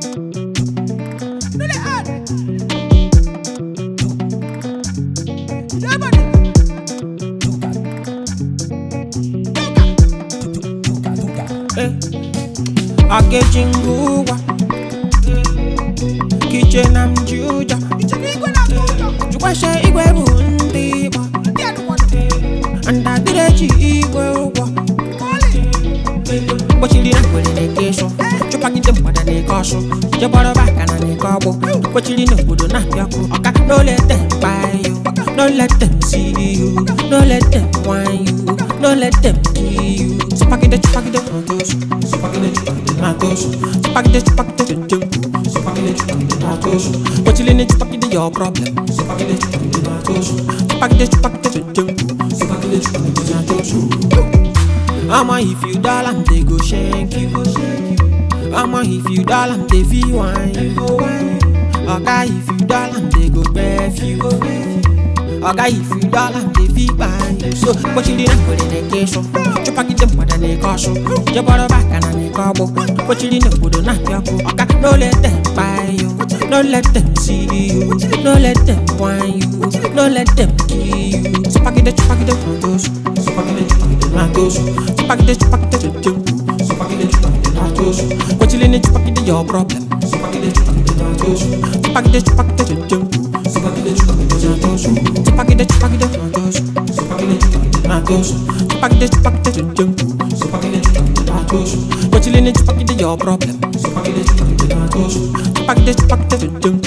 Akechi ngụgwa Kiche na mji ụjọ Jukwashe igwe bụ ndị Igbo Ndadịrechi igwe ụgwọ Gbochiri na ngwere na-eke ịsụ Chụpagide mgbada na-eke ọsụ Jegbọrọba aka na na-eke ọgbụ Gbochiri n'obodo na-apịa ọkụ Ọka no let them buy you No let them see you No let them whine you No let them kill you Chụpagide chụpagide na-atosu Chụpagide chụpagide na-atosu Chụpagide chụpagide chụpagide Chupakide chupakide na tosu Kochili ni chupakide your problem Chupakide chupakide na tosu Chupakide chupakide chujum Chupakide chupakide na tosu Ama if you dull am they go shank you Ama if you dull am they feel wine you Oga if you dull am they go bef you Oga if you dull am they feel buy you So kochili na kwere na kesho Chupakide mpada na ekosho Jeboro baka na na ekobo Kochili na obodo na apịa ọkụ Oga no let them buy you No let them see you No let them whine you No let them kill you Chupakide chupakide na tosu Chupakide chupakide na tosu Chupakide chupakide chujum Chupakide chupakide na tosu Kochili ni chupakide your problem Chupakide chupakide na tosu Chupakide chupakide chujum Chupakide chupakide na tosu Chupakide chupakide na tosu Chupakide chupakide na tosu Chupakide chupakide chujum Chupakide chupakide na tosu Kochili ni chupakide your problem Chupakide chupakide na tosu Chupakide chupakide chujum